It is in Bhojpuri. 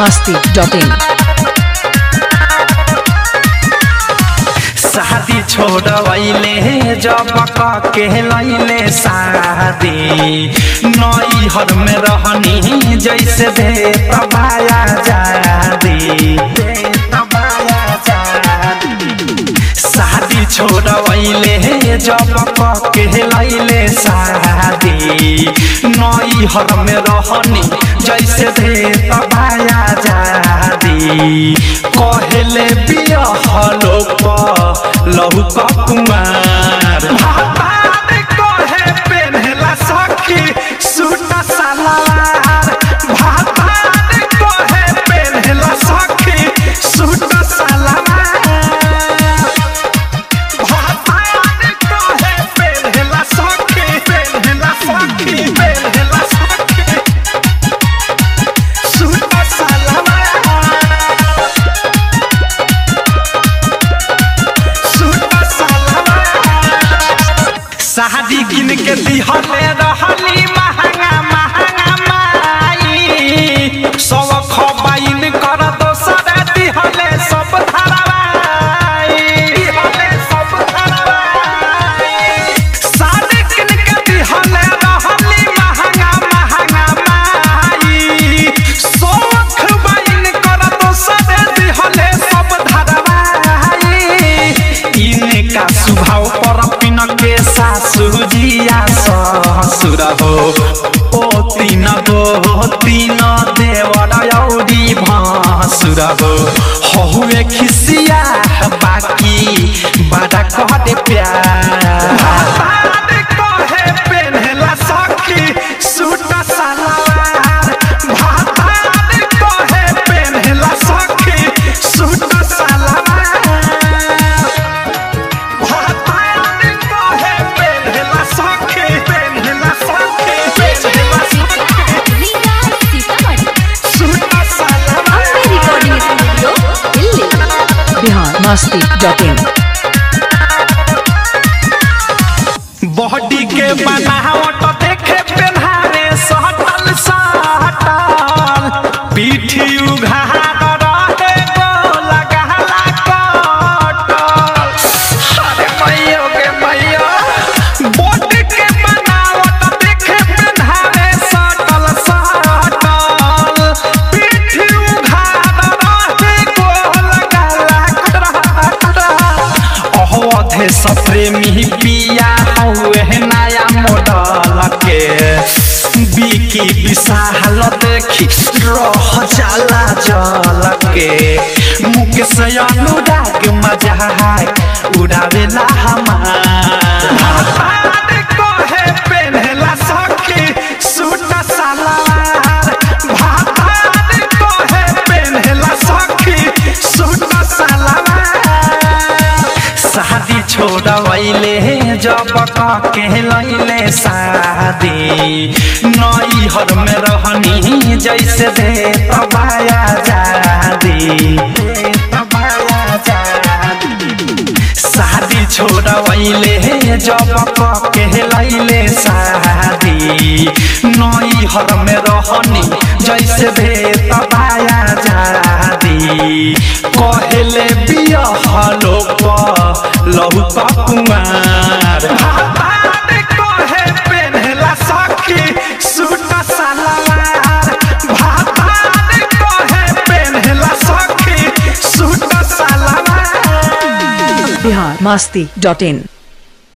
masti.in शादी छोड़वैले जब के लैले शादी नई हर में रहनी जैसे दे तबाया जादी दे तबाया जादी शादी छोड़वैले जब के लैले शादी नई हर में रहनी जैसे दे तबाया जादी कहले बियहलो लहु कुमार भातार कहे पेन्हला सखी सूट सलवार भातार कहे पेन्हला सखी सूट सलवार भातार कहे पेन्हला सखी पेन्हला सखी पेन्हला सखी सूट सलवार शादी किन के दिहले रहली महंगा महंगा माई सब खबाइन कर दोसर दिहले सब धरवाई दिहले सब धरवाई शादी किन के दिहले रहली महंगा महंगा माई सब खबाइन कर दोसर दिहले सब धरवाई इनका स्वभाव पर पिन के सासु जिया ससुर हो ओ तीन गो तीन देवर औरी भासुर हो हुए खिसिया बाकी बड़ा कहते प्यार कहे पेन्हला सखी सूट सलवार भातार कहे पेन्हला सखी सूट सलवार Bihar masti.in बॉडी के बनावट देखे पेन्हारे सटल सटल पीठी उघार रहे गोल गहला कटल अरे मैयो के मैयो बॉडी के बनावट देखे पेन्हारे सटल सटल पीठी उघार रहे गोल गहला कटल अवधे सप्रेमी पिया हौए नया मॉडल के बिकी विशाल देखी रह जाला जल के मुकेश अनुराग मजाक उड़ावेला हमार कहे पेन्हला सखी सूट सलवार भातार कहे पेन्हला सखी सूट सलवार शादी छोड़वैले जब के लैले शादी नई हर में रहनी जैसे दे तबाया जादी दे तबाया जादी शादी छोड़वैले जब के लैले शादी नई हर में रहनी जैसे दे तबाया जादी कहले बियहलो लहु कुमार भातार कहे पेन्हला सखी सूट सलवार भातार कहे पेन्हला सखी सूट सलवार Bihar masti.in